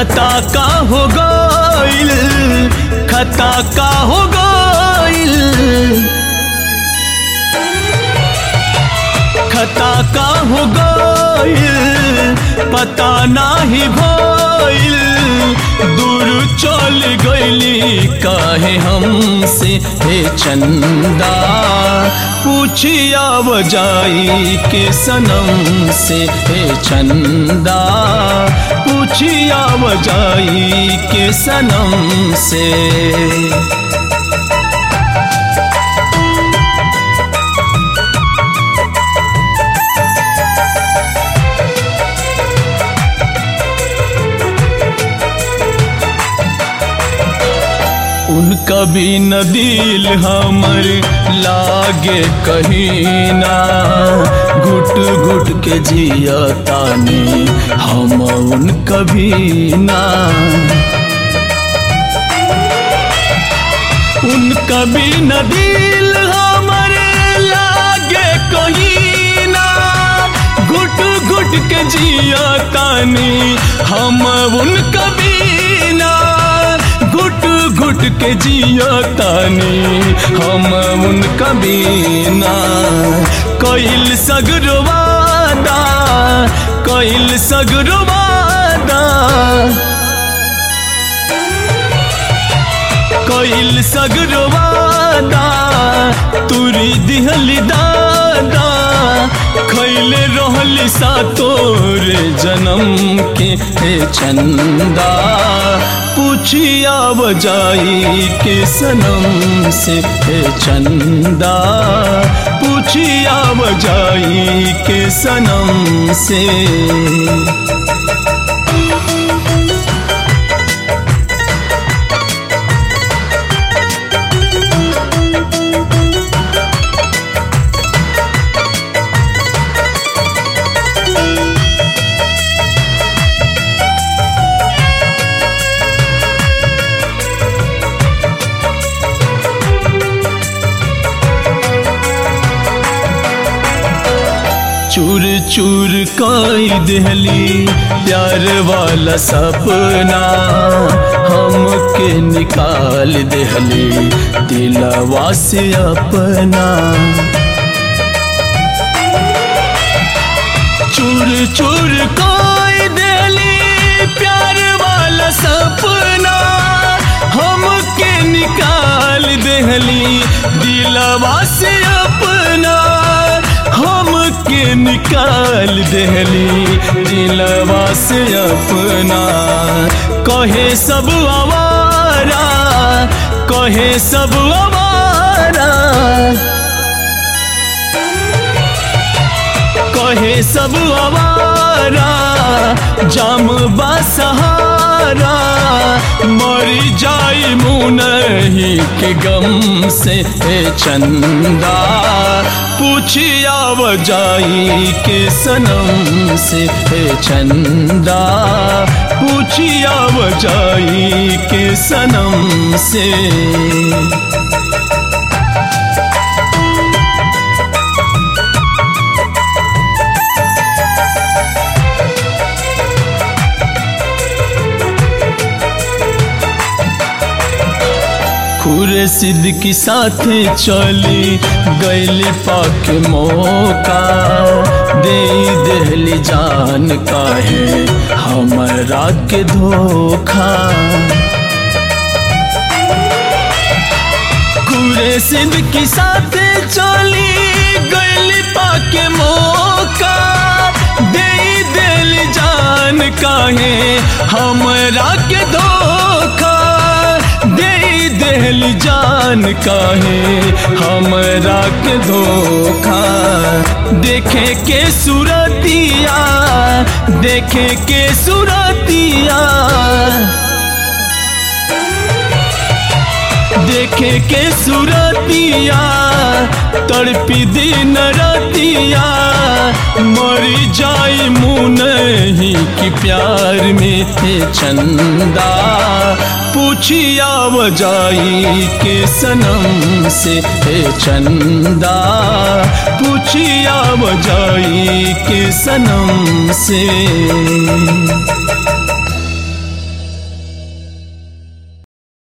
खता का हो गइल खता का हो गइल खता का हो गइल पता नाही भइल दूर चल गइली काहे हमसे हे चंदा पूछिया बजाई के सनम से हे चंदा पूछिया बजाई के सनम से उनका भी न दिल हमर लागे कहीं ना घुट घुट के जिया तानी हम उनका भी ना उनका भी न दिल हमर लागे कहीं ना घुट घुट के जिया तानी हम उनका भी ना घुट घुट के जिया तानी हम उनका बीना कइल सगरवादा कइल सगरवादा कइल सगरवादा तुरी दिहली दादा खैले रहली सा तोरे जन्म के हे चंदा पूछिया बजाई के सनम से हे चंदा पूछिया बजाई के सनम से चूर चूर कई देहली प्यार वाला सपना हमके निकाल देहली दिलवा से अपना चूर चूर कई देहली प्यार वाला सपना हमके निकाल देहली दिलवा से अपना हमके निकाल देहली दिलवा से अपना कहे सब आवारा कहे सब आवारा कहे सब आवारा जाम बा सहारा मरी जाई मुनही के गम से हे चंदा पूछिया बजाई के सनम से हे चंदा पूछिया बजाई के सनम से खुरे सिद्ध की साथे चली गैली पाक मौका दे देहली जान काहे हमरा के धोखा खुरे सिद्ध की साथे चली गैली पाक मौका दे देली जान काहे हमरा के धोखा दे देहली जान काहे हमरा के धोखा देखे के सुरतिया देखे के सुरतिया देखे के सुरतिया तड़पी दिन रतिया मरी जाई मुनही की प्यार में थे चंदा पूछिया बजाई के सनम से हे चंदा पूछिया बजाई के सनम से